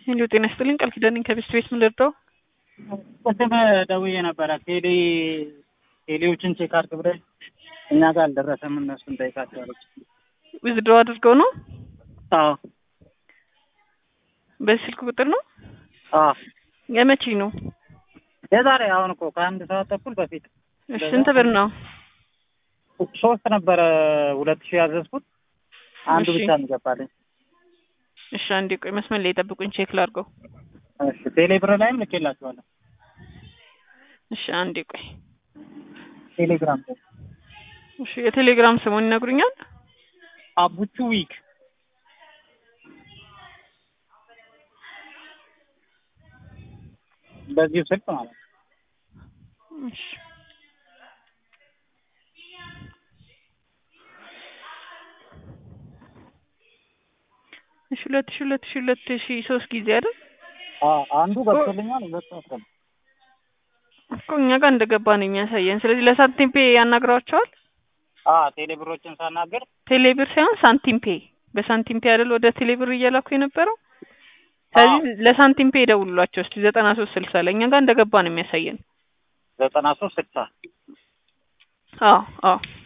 ሄሎ ጤና ይስጥልኝ ቃል ኪዳን ነኝ ከቤስት ቤት ምን ልርዳው? ቅድም ደውዬ ነበረ ቴሌ ቴሌዎችን ቼክ አድርግ ብለሽ እኛ ጋር አልደረሰም እነሱን ጠይቃቸዋለች። ዊዝድሮ አድርገው ነው አዎ በዚህ ስልክ ቁጥር ነው አዎ የመቼ ነው? የዛሬ አሁን እኮ ከአንድ ሰዓት ተኩል በፊት እሺ ስንት ብር ነው? ሶስት ነበረ ሁለት ሺህ ያዘዝኩት አንዱ እሺ። ብቻ እንገባለኝ። እሺ አንዴ ቆይ መስመር ላይ ጠብቁኝ ቼክ ላድርገው። እሺ ቴሌ ብር ላይም ልኬላችኋለሁ። እሺ አንዴ ቆይ ቴሌግራም ላይ እሺ የቴሌግራም ስሙን ይነግሩኛል? አቡቹ ዊክ በዚሁ ስልክ ማለት ነው። እሺ እሺ ሁለት ሺ ሁለት ሺ ሁለት ሺ ሶስት ጊዜ አይደል? አዎ አንዱ ገብቶልኛል፣ ሁለቱ አስገባ እኮ እኛ ጋር እንደገባ ነው የሚያሳየን። ስለዚህ ለሳንቲም ፔ ያናግሯቸዋል። አ ቴሌ ብሮችን ሳናገር ቴሌብር ሳይሆን ሳንቲም ፔ በሳንቲም ፔ አይደል ወደ ቴሌብር እየላኩ የነበረው። ስለዚህ ለሳንቲም ፔ ደውሉላቸው እስቲ ዘጠና ሶስት ስልሳ ላይ እኛ ጋር እንደገባ ነው የሚያሳየን። ዘጠና ሶስት ስልሳ አዎ አዎ